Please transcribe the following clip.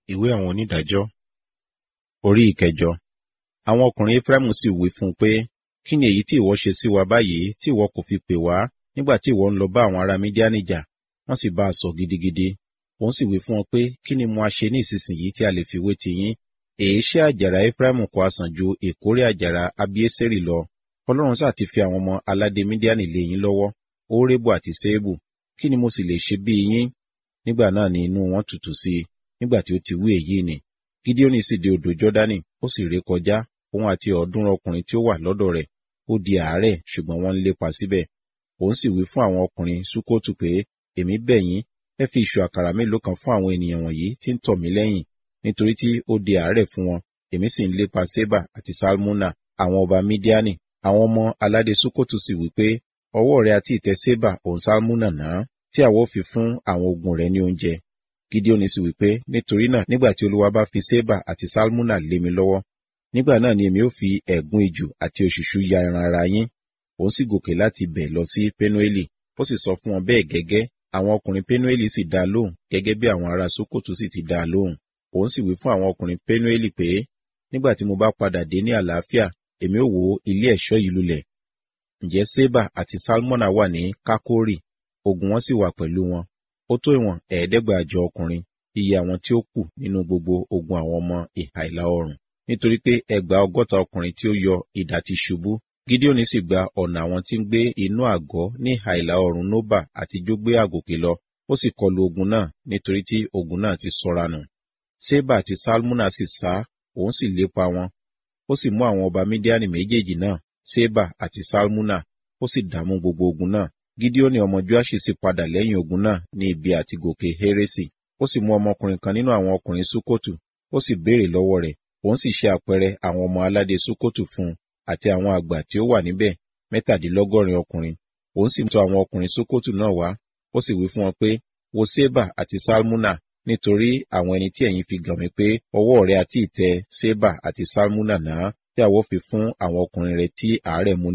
ìwé àwọn onídàájọ́ orí ìkẹjọ àwọn ọkùnrin efraimu sì wí fún un pé kí ni èyí tí ìwọ ṣe sí wa báyìí tí ìwọ kò fi pè wá nígbà tí ìwọ ń lọ bá àwọn ará mídíánì jà wọ́n sì bá a sọ gidigidi òun sì wí fún wọn pé kí ni mo a ṣe ní ìsinsìnyí tí a lè fi wé ti yín èé ṣe àjàrà efraimu kò àsàn ju èkórè àjàrà abieseri lọ ọlọ́run sáà ti fi àwọn ọmọ aládé mídíánì lé yín lọ́wọ́ órébu àti séébù kí ni mo sì lè ṣe bí yín nígbà náà ni inú wọn tutù sí i nígbà tí ó ti wí èyí ni gideoni sì dé odò jọdani ó sì ré kọjá òun àti ọ̀ọ́dúnrún ọkùnrin tí ó wà lọ́dọ̀ rẹ̀ ó di àárẹ̀ ṣùgbọ́n wọ́n ń lépa síbẹ̀ òun sì wí fún àwọn ọkùnrin sukotu pé èmi bẹ̀ yín ẹ fi ìṣù àkàrà mélòó kan fún àwọn ènìyàn wọ̀nyí tí ń tọ̀ mí lẹ́yìn nítorí tí ó di àárẹ̀ fún wọn èmi sì ń lépa seba àti salmuna àwọn ọba midiani àwọn ọmọ aládé sukotu sì wí pé ọwọ́ rẹ àti ìtẹ́ seba òun salmuna náà tí àwọ̀ fi fún àwọn ogun rẹ ní oúnjẹ gideoni sì wí pé nítorí náà nígbà tí olúwa bá fi seba àti salmuna lé mi lọ́wọ́ nígbà náà ni èmi ó fi ẹ̀gún ejò àti òṣùṣú ya ẹran ara yín òun sì gòkè láti bẹ̀ lọ sí penueli ó sì sọ fún wọn bẹ́ẹ̀ gẹ́gẹ́ àwọn ọkùnrin penueli sì dá lóhùn gẹ́gẹ́ bí àwọn ará sokoto sì ti dá lóhùn òun sì wí fún àwọn ọkùnrin penueli pé nígbà tí mo bá padà dé ní àlàáfíà èmi ó wó ilé ẹ̀ṣọ́ yìí lulẹ̀ ǹjẹ́ seba àti salmona wà ní kakori ogun wọn sì wà pẹ̀lú wọn ó tó ìwọ̀n ẹ̀ẹ́dẹ́gbàjọ ọkùnrin iye àwọn tí ó kù nínú gbogbo ogun àwọn ọmọ ìhà ìlà oòrùn nítorí pé ẹgbàá ọgọ́ta ọkùnrin tí ó yọ idà ti ṣubú gideoni sì gba ọ̀nà àwọn tí ń gbé inú àgọ́ ní ìhà ìlà oòrùn noba àti jógbé àgòkè lọ ó sì kọlu ogun náà nítorí tí ogun náà ti sọra nù seba àti salmuna sì sá òun sì lépa wọn ó sì mú àwọn ọba mídíánì méjèèjì náà seba àti salmuna ó sì dààmú gbogbo ogun náà gideoni ọmọ joashi sì padà lẹ́yìn ogun náà ní ibi àti gòkè heresi ó sì mú ọmọkùnrin kan nínú àwọn ọkùnrin sukotu ó sì béèrè lọ́wọ́ rẹ̀ òun sì ṣe àpẹẹrẹ àwọn ọmọ aládé sukotu fún un àti àwọn àgbà tí ó wà níbẹ̀ mẹ́tàdínlọ́gọ́rin ọkùnrin òun sì tọ̀ àwọn ọkùnrin sukotu náà wá ó sì wí fún wọn pé wo seba àti salmuna nítorí àwọn ẹni tí ẹ̀yin fi gàn mí pé ọwọ́ rẹ àti ìtẹ́ seba àti salmuna náà tí àwọ̀ fi fún àwọn ọkùnrin rẹ tí àárẹ̀ mú